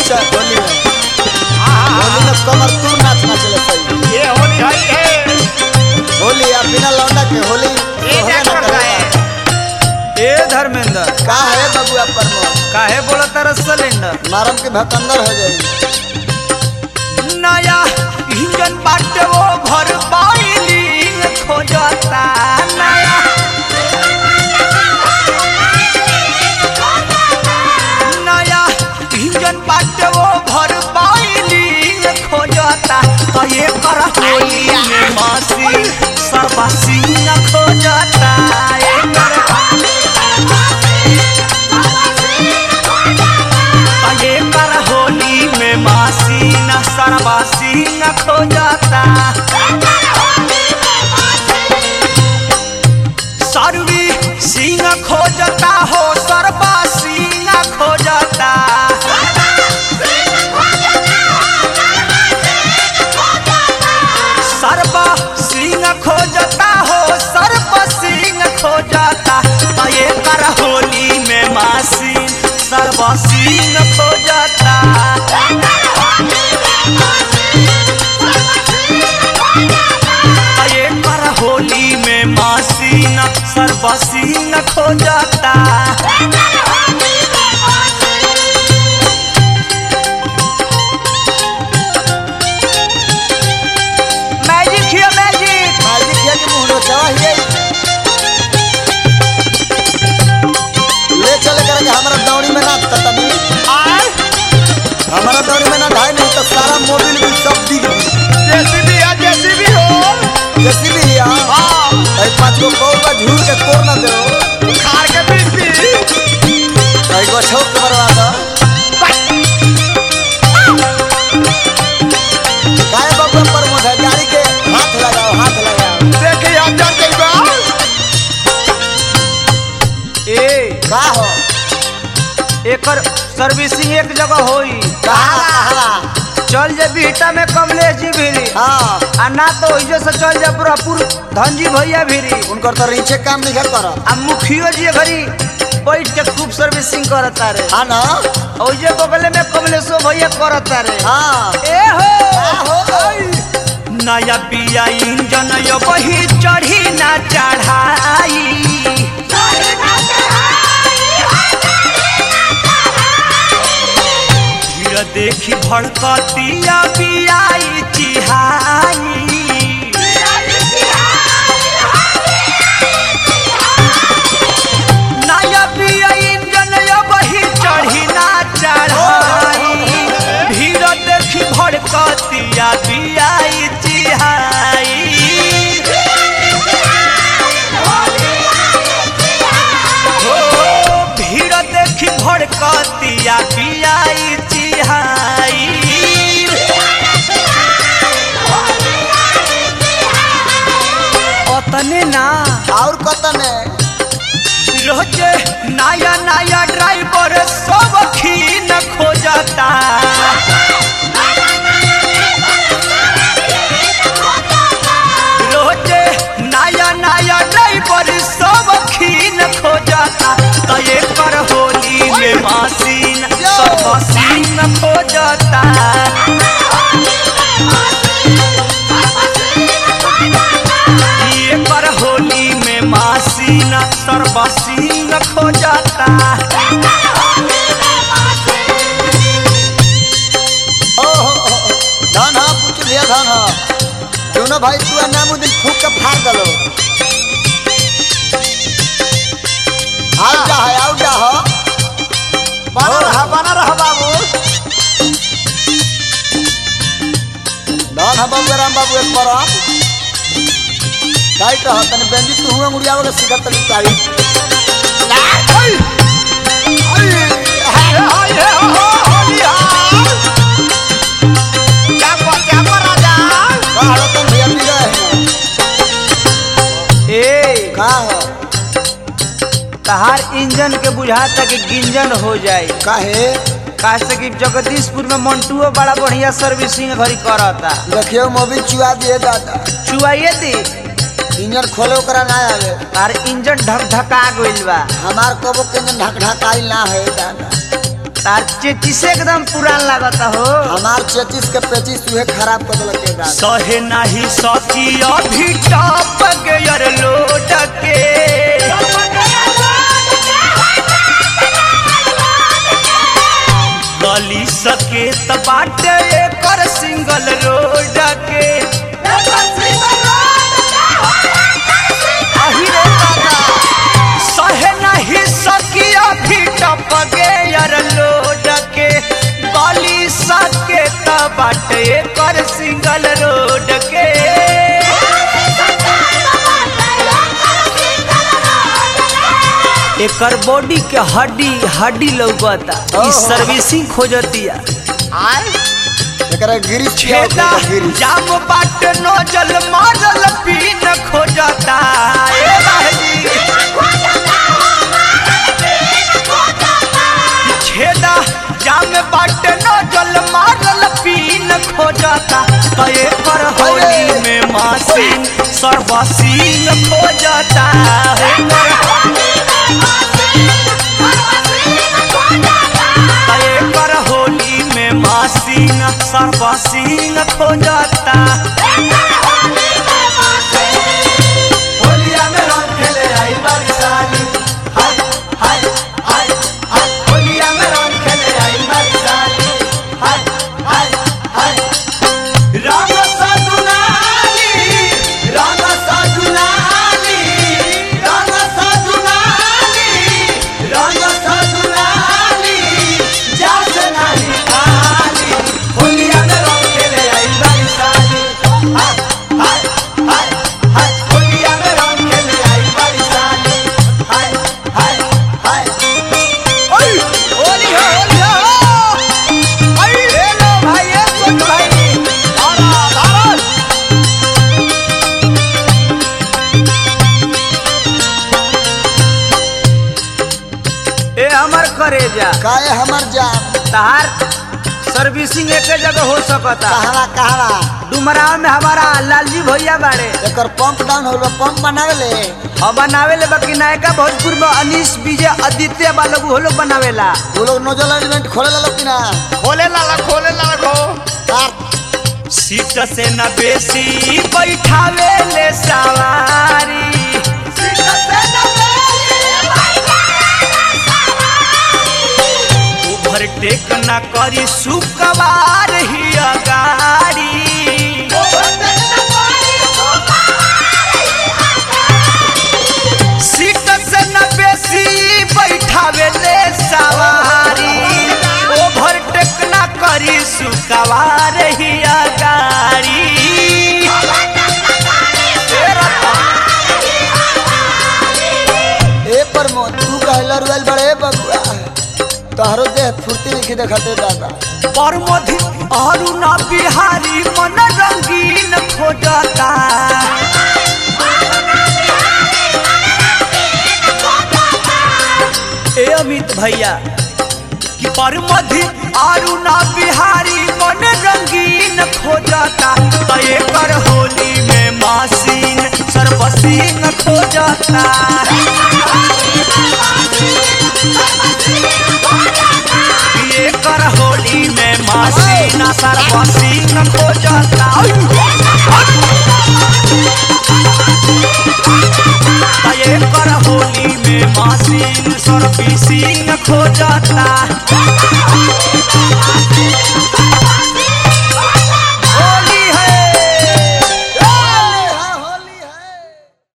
च- होली में होली में कमर तू नाच नाचले सही ये होली है ये होली आ बिना लौंडा के होली ये होबे क्या ना करता करेगा। है ए धर्मेंद्र का है बबुआ प्रमोद काहे बोलत तारा सिलेंडर मारम के भकंदर हो जाई नया इंजन बाटे वो घर बाइलिंग खोजता नया नया इंजन बाटे वो घर बाइलिंग खोजता तो ये कर होली में मासी सर्वसिंग खोजता ये कर ये कर होली में मासी न सरवासी न खोजता सरवी सिंह खोजता हो सरवासी न खोजता सर्व सिंह खोजता हो सर्व सिंह खोजता तो ये कर होली में मासी सर्व सिंह खोजता तो ये कर होली में मासी न सर्व सिंह खोजता मैजिक हिया मैजिक मालिक है कि मुंह नोचवा हिये ले चले कर के हमारा दौड़ी में ना ततनी हमारा दौड़ी में ना ढाई नहीं तो सारा मोबिल भी सब दिख जैसी भी है जैसी भी हो जैसी भी हिया हाँ ऐ पांच गो कौर बा झूर के कोर ना दे खार के पीस दी ऐ गो छोक के मरवा दो काय बबुआ प्रमोद है गाड़ी के हाथ लगाओ हाथ लगाओ देखिए आप जान जाइएगा ए का हो एकर सर्विसिंग एक जगह होई कहा कहा चल जे बीटा में कमलेश जी भीरी हाँ आ ना तो ओइजे से चल जा पूरापुर धनजी भैया भीरी उनकर तो रीचे काम नहीं कर आ मुखियो जी घरी बैठ के खूब सर्विसिंग करता रे हाँ ना ओइजे बगल में कमलेशो भैया करता रे हाँ ए हो हो नया पिया इंजन यो बही चढ़ी ना चढ़ाई भीड़ देखी भड़कतिया पियाई चिहाई नया पिया इंजन यो बही चढ़ी ना चढ़ाई भीड़ देखी भड़कतिया पियाई चिहाई हो भीड़ देखी भड़कतिया पियाई चिहाई ओतने ना और कतने रोजे नया नया ड्राइवर सब खीन खोजता रोजे नया नया ड्राइवर सब खीन खोजता तो ये पर होली में मासीन सब सीन खोजता ये पर होली में मासीन सर्वसीन खोजता ओ हो हो, हो। धन हा पूछ लिया धन हा दोनों भाई तू नामुद्दीन फूक के फाड़ दलो आओ जा है आओ जा हो बना रहा बना रहा बाबू धन हा बाबू राम बाबू एक बार आप टाइट रह तने बेंजी तू हुआ मुड़ियावे के सिखत तनी टाइट ये हो ये हो होली हाँ क्या कर क्या कर राजा बाहर तन भैया पी रहे हैं ए का हो तहार इंजन के बुझाता कि गिंजन हो जाए काहे काहे कि जगदीशपुर में मंटुओ बड़ा बढ़िया सर्विसिंग घरी करता देखियो मोबिल चुआ दिए दादा चुआइए दी इंजन खोले ओकरा ना आवे तार इंजन ढक ढका गइल बा हमार कबो के इंजन ढक ढकाई ना है दादा तार चेचिस एकदम पुरान लागता हो हमार चेचिस के पेचिस तुहे खराब कर देलक के दादा सहे नहीं सकी अभी टप गयर लोट के गली सके त बाटे एकर सिंगल रोड के अही रे दादा सहे नहीं सकी अभी टप गयर लोड के गली सके त बाटे एकर सिंगल रोड के एकर बॉडी के हड्डी हड्डी लौकता ई ओहो। सर्विसिंग खोजतिया एकरा गिरिश पियाओ छेदा के गिरिश जाम बाट नोजल मारल पीन खोजता ए बाजी छेदा जाम बाट नोजल मारल पीन खोजता कए पर होली में मासीन सर्वसीन खोजता हे पर कए पर होली में मासीन सर्वसीन खोजता होलिया में रंग खेले आई बरसाली हाय हाय हाय हाय होलिया में रंग खेले आई बरसाली हाय हाय हाय रंग सजुनाली रंग सजुनाली रंग सजुनाली रंग सजुनाली जास नहीं खाली होलिया में रंग खेले आई बरसाली हाय हाय हाय हाय होलिया में रंग खेले आई बरसाली हाय हाय हाय ओए होली हो होली हो आई हेलो भाई ये सुन भाई धारा धारा ए हमर करेजा काहे हमर जान तहार सर्विसिंग एक जगह हो सकता कहवा कहवा डुमराव में हमारा लालजी भैया बाड़े एकर पंप डाउन होल पंप बनावेले अब बनावेले बाकी नायका भोजपुर में अनीश विजय आदित्य बालू वो लोग बनावेला वो लोग नोजल एलिमेंट खोले ला कि ना खोले लाला खोले लाला खो कार सीट से न बेसी बैठावे ले सवारी ओवरटेक न करी सुकवार ही गाड़ी सीट से न बेसी बैठावे ले सवारी ओवरटेक न करी सुकवार ही गाड़ी ए पर मो तू कहला रुएल बड़े बबुआ तोहरो देह फुर्ती लिखी देखते दादा परमधि अरुणा बिहारी मन रंगीन खोजता ए अमित भैया कि परमधि अरुणा बिहारी मन रंगीन खोजता तय कर होली में मासीन सर्वसीन खोजता ये कर होली में मासीना सर्वसीन खोजता ये कर होली में मासीन सर्वसीन खोजता